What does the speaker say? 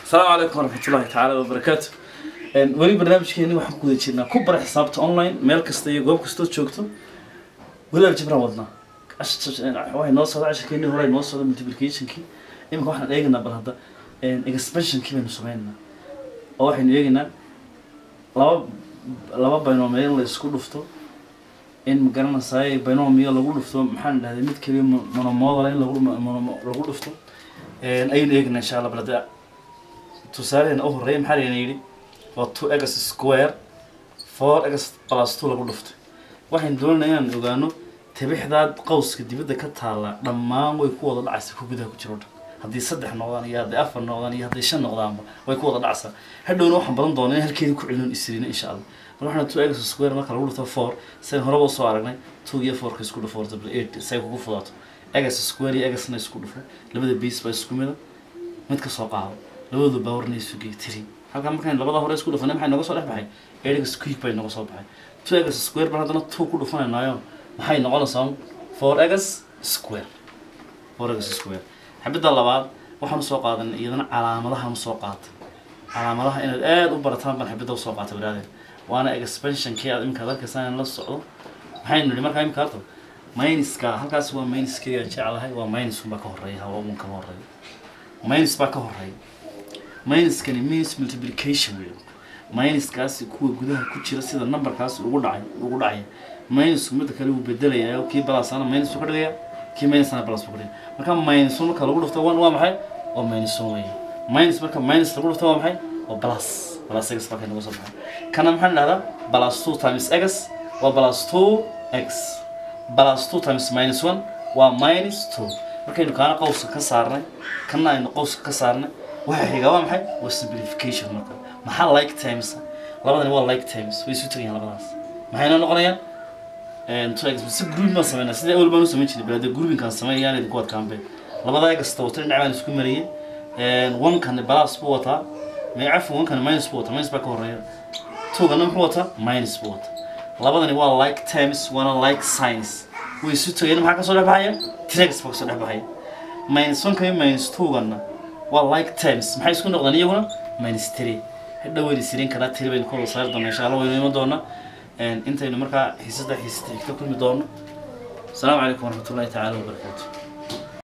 asalaamu calaykum waraxmatullahi tacaala wabarakaatu weli barnaamijkeeni waxaan ku guda jirnaa ku bara xisaabta online meel kasta iyo goob kastood joogto weli aljibran wadnaa waxay noo socda cashirkeeni hore noo socda multiplicationkii iminka waxaan eegaynaa bal hadda expansionkii baynu sameynaa oo waxaynu eegaynaa laba laba binomial la isku dhufto in magaranaysaay binomial lagu dhufto maxaan dhahday mid keliya monomodal in lagu mono- lagu dhufto ayaynu eegaynaa insha allah bal hadda tusaaleheena u horreeya maxaa layna yidhi waa two x square four x plus two lagu dhuftay waxaynu doonaynaa inaan ogaano tabixdaad qowska dibadda ka taalla dhammaan way ku wada dhacaysa ku gudaha ku jiro dhan haddii saddex noqdaan iyo hadday afar noqdaan iyo hadday shan noqdaanba way ku wada dhacaysaa hadhowna waxaan badan doonaa in halkeedii ku celin isriina insha allah mar waxaan two x square marka lagu dhufto four sayn horeba usoo aragnay two iyo fourka isku dhufo double eight say kugu fudaato x square iyo xna isku dhufo labada base baa isku mida mid ka soo qaado labadu baawarna isu geey tiri halkaa markaan labada hore isku dhufanay maxay nooga soo dhex baxay erix quick bay nooga soo baxay two x square baan haddana two ku dhufanaynayo maxay noqonaysaa four x square four x square xabidda labaad waxaan usoo qaadanay iyadana calaamadahan usoo qaatay calaamadaha inaad aada u barataan baan xabidda usoo qaatay baraadeen waana expansionkii aad iminka arkaysaa in la socdo maxaynu nidhi markaa imika harto minuska halkaas waa minuskeyga jeclahay waa minus unbaa ka horeeya hawa un kama horeeya minus baa ka horeeya minuskani minus multiplication wey minuskaasi kuwa gudaha ku jira sida numberkaasi ugu dhacay ugu dhacaya minusku midda kale wuu bedelayaa kii balasana minus buu ka dhigaya kii minusna balas buu ka dhigaya marka minus marka lagu dhufto one waa maxay waa minus one wey minus marka minus lagu dhufto waa maxay waa plus plus x baa ka nagu soo baxay kana maxaan dhahdaa plus two times x waa plus two x plus two times minus one waa minus two markaynu kaana qowska ka saarnay kana aynu qowska ka saarnay waxa xiga waa maxay waa simplification marka maxaa like times labadani waa like times way isu tegayaan labadaas maxayna noqonayaan two x si grouping baan sameynaa sida awal baan u samayn jiray balade groupingkaan sameeyaan idinku adkaanbe labada egasta wata dhinac baan isku mariyey one-kani balas buu wataa cafwan one-kani minus buu wataa minus baa ka horeeya two-gana muxuu wataa minus buu wataa labadani waa like times waana like science way isu tegayaan maxaa kasoo dhex baxaya trex baa kasoo dhex baxaya minus one-ka iyo minus two-gana waa like times maxay isku noqdaan iyaguna minus three hadhow wayna sirin karaa tiri baynu kor saari doonaa insha allah waynu iman doonaa intaynu markaa xiisada xiisada xigta kulmi doono asalaamu calaykum waraxmatullahi tacaala wabarakaatu